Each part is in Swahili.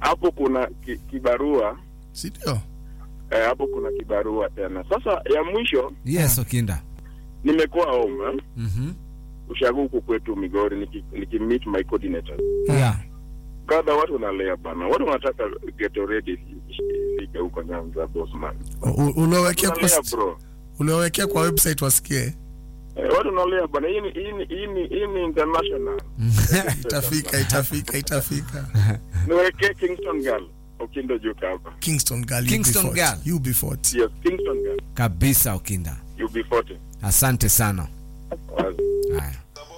hapo kuna ki, kibarua si ndio? eh, hapo kuna kibarua tena. Sasa ya mwisho yes okinda nimekuwa home eh, Mhm. ushago huku kwetu Migori niki, niki meet my coordinator yeah kadha watu wanalea bana, watu wanataka get ready ifike huko Nyanza Bosman, U- Uliowekea kwa wanalea st- bro uliowekea kwa website wasikie. eh, watu wanalea bana, hii ni hii ni hii ni hii ni international Itafika, itafika, itafika. niwekee Kingston girl ukindo juka hapa Kingston girl, you Kingston be girl. fought. You be fought. yes, Kingston girl kabisa okinda you be 40 asante sana Wazi. haya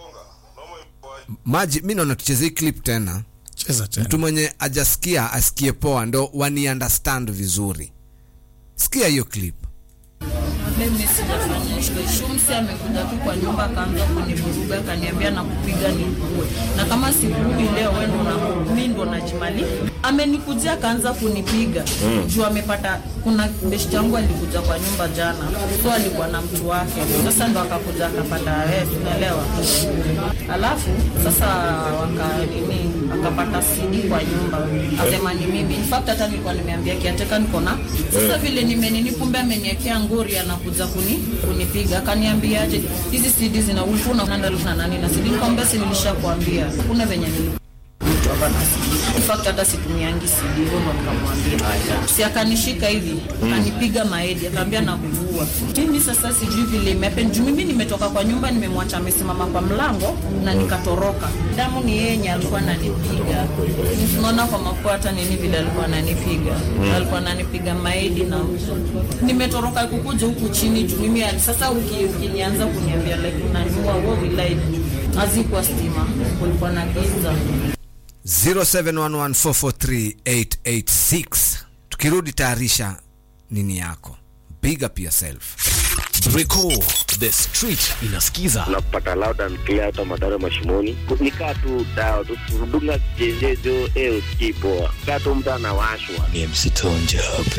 maji mi naona tucheze hii clip tena Cheza tena. mtu mwenye ajasikia asikie poa ndo wani understand vizuri sikia hiyo clip mimi sijafanya hicho. Shumsi amekuja tu kwa nyumba akaanza kunivuruga akaniambia na kupiga nikuue, na kama sikuui leo wewe ndo na mimi ndo najimali. Amenikujia akaanza kunipiga juu amepata, kuna beshti yangu alikuja kwa nyumba jana, so alikuwa na mtu wake, sasa ndo akakuja akapata wewe, tunaelewa. Alafu sasa waka nini, akapata CD kwa nyumba, asema ni mimi. In fact hata nilikuwa nimeambia kiateka niko na sasa vile nimenini, kumbe ameniwekea ngori, anakuja kuni kunipiga, akaniambia aje hizi CD zina ulikuwa unaenda na nani na CD, nikamwambia si nilishakwambia, kuna venye nilikuwa mtu hapa na CD. In fact hata situmiangi CD, hivyo ndo nikamwambia. Si akanishika hivi, akanipiga maedi, akaambia na kuua. Mimi sasa sijui vile imepen juu mimi nimetoka kwa nyumba, nimemwacha amesimama kwa mlango na nikatoroka. Damu ni yenye alikuwa ananipiga. Unaona kwa mapua hata nini vile alikuwa ananipiga. Alikuwa ananipiga maedi na nimetoroka kukuja huku chini juu mimi ali- sasa uki- ukinianza kuniambia like unaniua wewe vilai hazikuwa stima, kulikuwa na giza. 0711443886 tukirudi tayarisha nini yako big up yourself Record the street inasikiza unapata loud and clear hata madhara mashimoni nikaa tu dawa tu kudunga jenjezo eh usikii poa kaa tu mtu anawashwa ni mc tonja